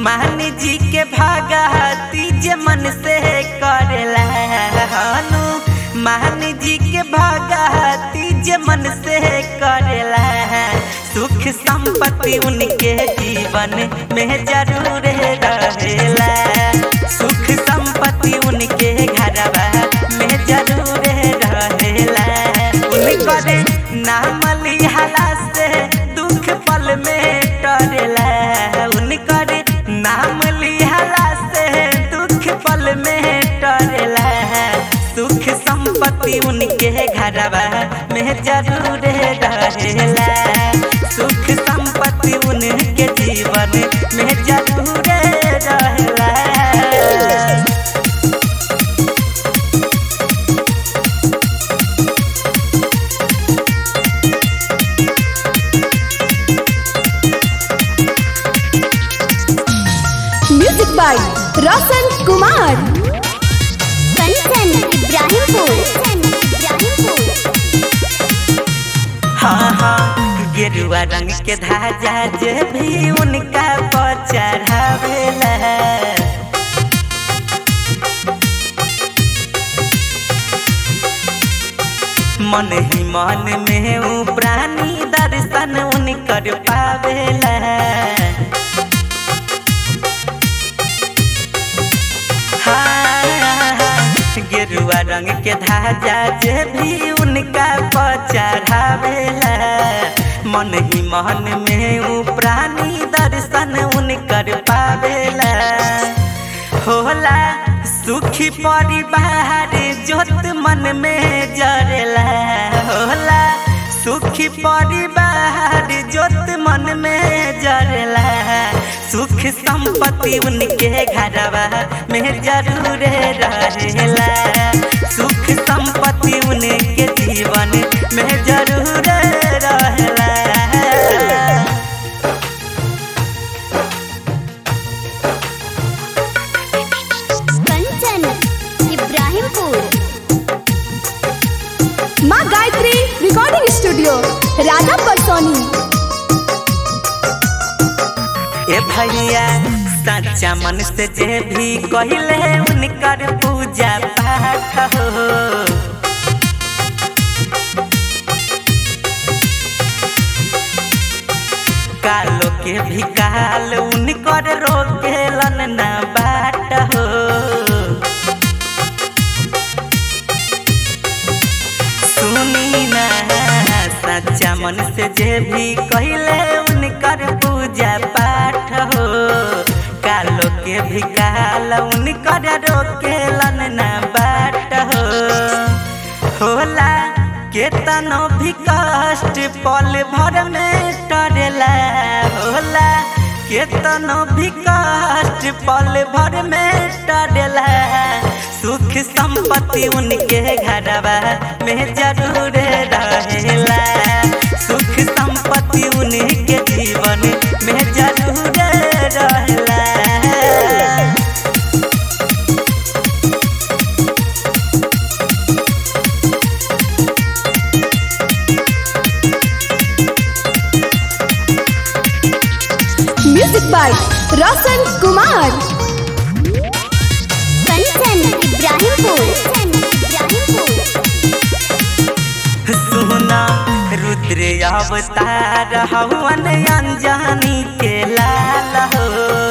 मान जी के भागती जे मन से करेला हनु मान जी के भागती जे मन से करेला सुख संपत्ति उनके जीवन में जरूर रहेला सुख संपत्ति उनके घरवा में जरूर रहेला उनकर नाम लिहला से दुख पल में टरेला उनकर नाम लिहला से दुख पल में टरेला सुख संपत्ति उनके घरवा में जरूर रहेला सुख संपत्ति उनके जीवन में जरूर रहेला म्यूजिक बाय रोशन कुमार कंचन इब्राहिमपुर इब्राहिमपुर हाँ हाँ गेरुआ रंग के धाजा जे भी उनका पर चढ़ावेला मन ही मन में ऊ प्राणी दर्शन उनकर पावेला हाँ, गेरुआ रंग के धाजा जे भी उनका पर चढ़ावेला मन ही मन में ऊ प्राणी दर्शन उनकर पावेला होला सुखी परिवार जोत मन में जरेला होला सुखी परिवार जोत मन में जरेला सुख संपत्ति उनके घरवा में जरूर रहेला सुख संपत्ति उनके जीवन में जरूर रहेला कंचन इब्राहिमपुर माँ गायत्री रिकॉर्डिंग स्टूडियो राधा परसोनी ए भैया सच्चा मन से जे भी कहले उनकर पूजा पाठ हो कालो के भी काल उनकर रोकेलन ना बाट हो सुनी ना सच्चा मन से जे भी कहले उनकर पूजा पाठ हो कालो के भी काल उनकर रोकेलन ना बाट हो होला केतनो भी कष्ट पल भर में टरेला होला केतनो भी कष्ट पल भर में टरेला सुख संपत्ति उनके घरवा में जरूर रहेला सुख संपत्ति उनके जीवन में जरूर रहेला म्यूजिक बाय रोशन कुमार कंचन इब्राहिमपुर इब्राहिमपुर सुना रुद्र अवतार हवन अनजानी के लाल हो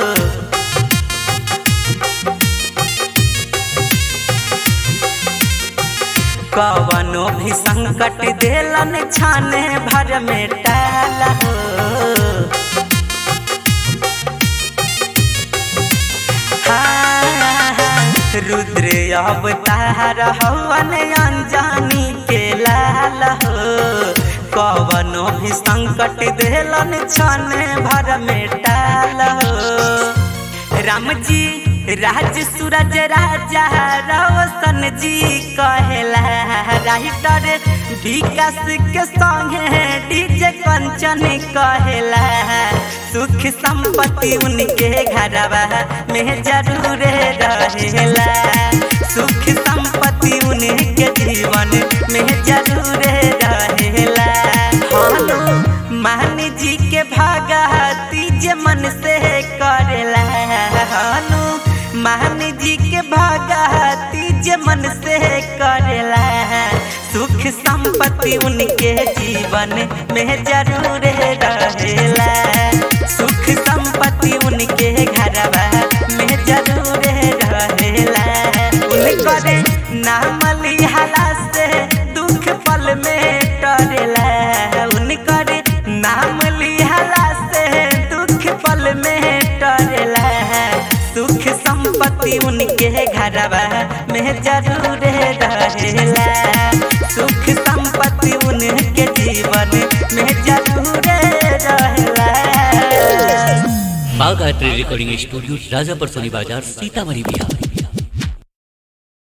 कवनो भी संकट देलन छाने भर में टाल हो हाँ, रुद्र अवतार हवन अनजानी के लाल हो कवनो भी संकट देलन छने भर में टाल हो राम जी राज सूरज राजा रोशन जी कहेला राइटर विकास के संगे डीजे कंचन कहेला सुख संपत्ति उनके घरवा में जरूर रहेला सुख संपत्ति उनके जीवन में जरूर रहेला हालो मान जी के भागती जे मन से करेला मान जी के भगती जे मन से करेला सुख संपत्ति उनके जीवन में जरूर रहेला सुख संपत्ति उनके घरवा में जरूर रहेला उनकर नाम लिहाला से दुख पल में टरेला उनकर नाम लिहाला से दुख पल में टरेला सुख संपत्ति उनके घरवा में जरूर रहेला सुख संपत्ति उनके जीवन में जरूर रहेला बागायत्री रिकॉर्डिंग स्टूडियो राजापर सोनी बाजार सीतामढ़ी बिहार